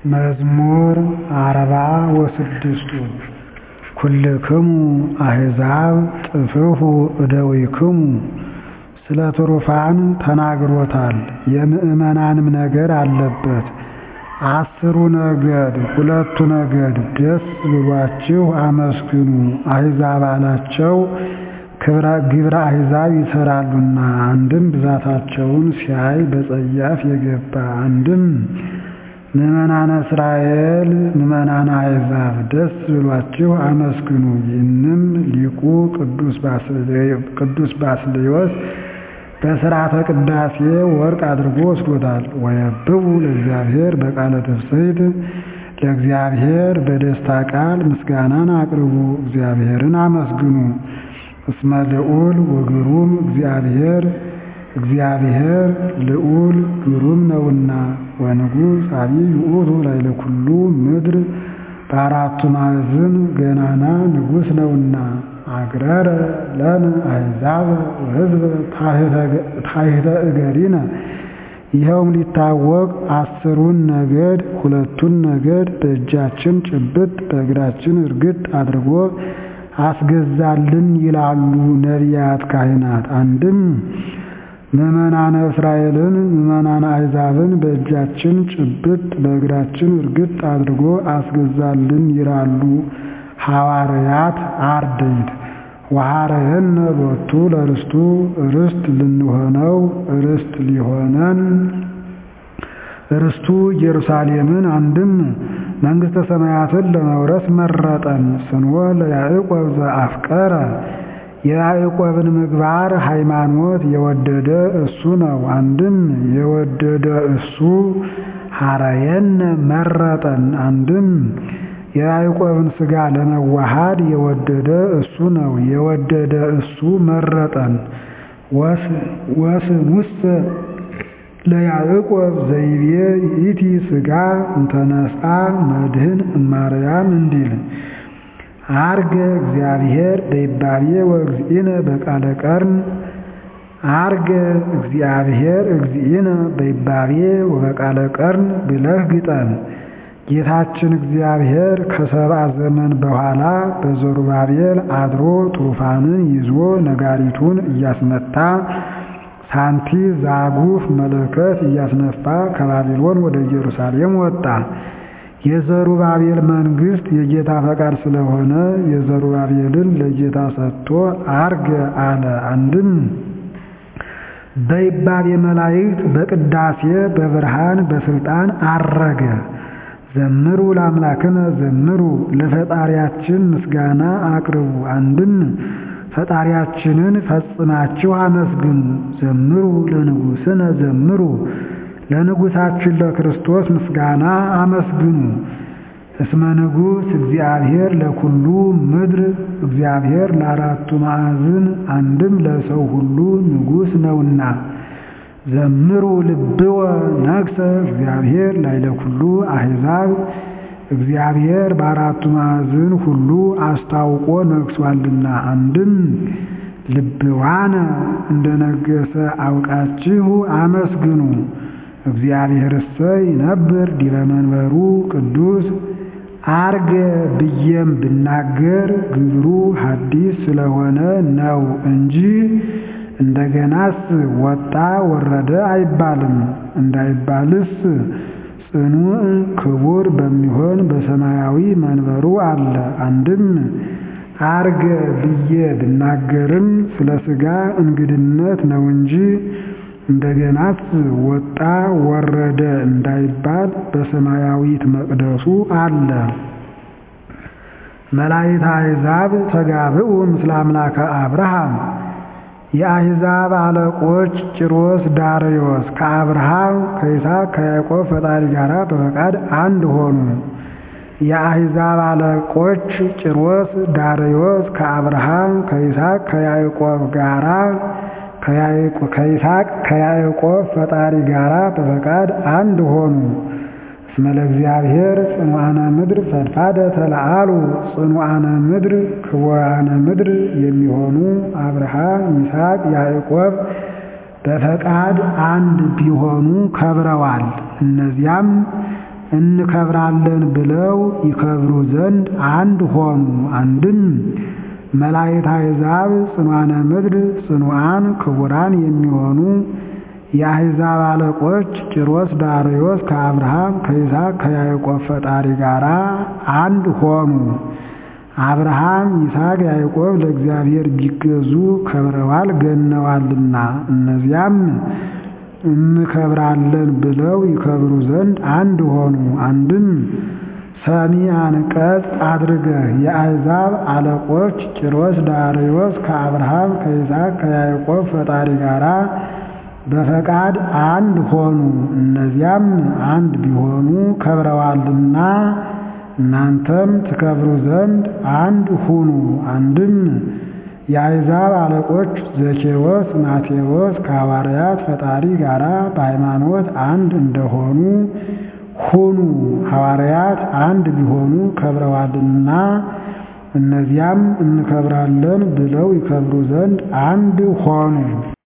መዝሙር አርባ ወስድስቱ ኩልክሙ አሕዛብ ጥፍሑ እደዊክሙ ስለ ትሩፋን ተናግሮታል የምዕመናንም ነገር አለበት። አስሩ ነገድ ሁለቱ ነገድ ደስ ብሏችሁ አመስግኑ አሕዛብ አላቸው ግብረ አሕዛብ ይሠራሉና አንድም ብዛታቸውን ሲያይ በጸያፍ የገባ አንድም ምዕመናነ እስራኤል ምዕመናነ አሕዛብ ደስ ብሏችሁ አመስግኑ ይህንም ሊቁ ቅዱስ ባስልዮስ በሥርዓተ ቅዳሴ ወርቅ አድርጎ ወስዶታል። ወየብቡ ለእግዚአብሔር በቃለ ትፍሥሕት ለእግዚአብሔር በደስታ ቃል ምስጋናን አቅርቡ እግዚአብሔርን አመስግኑ እስመ ልዑል ወግሩም እግዚአብሔር እግዚአብሔር ልዑል ግሩም ነውና ወንጉሥ አቢይ ውእቱ ላዕለ ኩሉ ምድር በአራቱ ማዕዝን ገናና ንጉሥ ነውና አግረረ ለነ አሕዛብ ወሕዝበ ታሕተ እገሪነ ይኸውም ሊታወቅ አስሩን ነገድ ሁለቱን ነገድ በእጃችን ጭብጥ በእግራችን እርግጥ አድርጎ አስገዛልን ይላሉ ነቢያት ካህናት። አንድም ምዕመናነ እስራኤልን ምዕመናነ አሕዛብን በእጃችን ጭብጥ በእግራችን እርግጥ አድርጎ አስገዛልን ይላሉ ሐዋርያት አርድእት። ወሐረየነ ሎቱ ለርስቱ ርስት ልንሆነው ርስት ሊሆነን ርስቱ ኢየሩሳሌምን አንድም መንግሥተ ሰማያትን ለመውረስ መረጠን። ስንወ ለያዕቆብ ዘአፍቀረ የያዕቆብን ምግባር ሃይማኖት የወደደ እሱ ነው። አንድም የወደደ እሱ ሐረየነ መረጠን። አንድም የያዕቆብን ሥጋ ለመዋሃድ የወደደ እሱ ነው። የወደደ እሱ መረጠን። ወስኑሰ ለያዕቆብ ዘይቤ ይእቲ ሥጋ እንተነስአ መድህን እማርያም እንዲል አርገ እግዚአብሔር በይባቤ ወእግዚእነ በቃለ ቀርን አርገ እግዚአብሔር እግዚእነ በይባቤ ወበቃለ ቀርን ብለህ ግጠም። ጌታችን እግዚአብሔር ከሰብአ ዘመን በኋላ በዘሩባቤል አድሮ ትሩፋንን ይዞ ነጋሪቱን እያስመታ ሳንቲ ዛጉፍ መለከት እያስነፋ ከባቢሎን ወደ ኢየሩሳሌም ወጣ። የዘሩባቤል መንግሥት የጌታ ፈቃድ ስለሆነ የዘሩባቤልን ለጌታ ሰጥቶ አርገ አለ። አንድም በይባቤ መላእክት በቅዳሴ በብርሃን በስልጣን አረገ። ዘምሩ ለአምላክነ ዘምሩ ለፈጣሪያችን ምስጋና አቅርቡ። አንድም ፈጣሪያችንን ፈጽማችሁ አመስግኑ። ዘምሩ ለንጉሥነ ዘምሩ ለንጉሣችን ለክርስቶስ ምስጋና አመስግኑ። እስመ ንጉሥ እግዚአብሔር ለኩሉ ምድር እግዚአብሔር ለአራቱ ማዕዝን አንድም ለሰው ሁሉ ንጉሥ ነውና። ዘምሩ ልብወ ነግሰ እግዚአብሔር ላዕለ ኩሉ አሕዛብ እግዚአብሔር በአራቱ ማዕዝን ሁሉ አስታውቆ ነግሷልና። አንድም ልብዋነ እንደነገሰ አውቃችሁ አመስግኑ። እግዚአብሔርሰ ይነብር ዲበ መንበሩ ቅዱስ አርገ ብዬም ብናገር ግብሩ ሐዲስ ስለሆነ ነው እንጂ እንደገናስ ወጣ ወረደ አይባልም። እንዳይባልስ ጽኑዕ ክቡር በሚሆን በሰማያዊ መንበሩ አለ። አንድም አርገ ብዬ ብናገርም ስለ ሥጋ እንግድነት ነው እንጂ እንደገናስ ወጣ ወረደ እንዳይባል በሰማያዊት መቅደሱ አለ። መላእክተ አሕዛብ ተጋብኡ ምስለ አምላከ አብርሃም የአሕዛብ አለቆች ጭሮስ ዳርዮስ ከአብርሃም ከይስሐቅ ከያዕቆብ ፈጣሪ ጋር በፈቃድ አንድ ሆኑ። የአሕዛብ አለቆች ጭሮስ ዳርዮስ ከአብርሃም ከይስሐቅ ከያዕቆብ ጋራ ከይስሐቅ ከያዕቆብ ፈጣሪ ጋራ በፈቃድ አንድ ሆኑ። እስመ ለእግዚአብሔር ጽኑዓነ ምድር ፈድፋደ ተለአሉ ጽኑዓነ ምድር ክቡራነ ምድር የሚሆኑ አብርሃም፣ ይስሐቅ፣ ያዕቆብ በፈቃድ አንድ ቢሆኑ ከብረዋል። እነዚያም እንከብራለን ብለው ይከብሩ ዘንድ አንድ ሆኑ። አንድም መላእክት አሕዛብ ጽኗነ ምድር ጽኑዓን ክቡራን የሚሆኑ የአሕዛብ አለቆች ቂሮስ ዳርዮስ ከአብርሃም ከይስሐቅ ከያዕቆብ ፈጣሪ ጋር አንድ ሆኑ። አብርሃም ይስሐቅ ያዕቆብ ለእግዚአብሔር ቢገዙ ከብረዋል ገነዋልና እነዚያም እንከብራለን ብለው ይከብሩ ዘንድ አንድ ሆኑ። አንድም ሰሚ አንቀጽ አድርገህ የአሕዛብ አለቆች ቂሮስ ዳርዮስ ከአብርሃም ከይስሐቅ ከያዕቆብ ፈጣሪ ጋር በፈቃድ አንድ ሆኑ። እነዚያም አንድ ቢሆኑ ከብረዋልና እናንተም ትከብሩ ዘንድ አንድ ሁኑ። አንድም የአሕዛብ አለቆች ዘኬዎስ ማቴዎስ ከሐዋርያት ፈጣሪ ጋር በሃይማኖት አንድ እንደሆኑ ሁኑ። ሐዋርያት አንድ ቢሆኑ ከብረዋልና እነዚያም እንከብራለን ብለው ይከብሩ ዘንድ አንድ ሆኑ።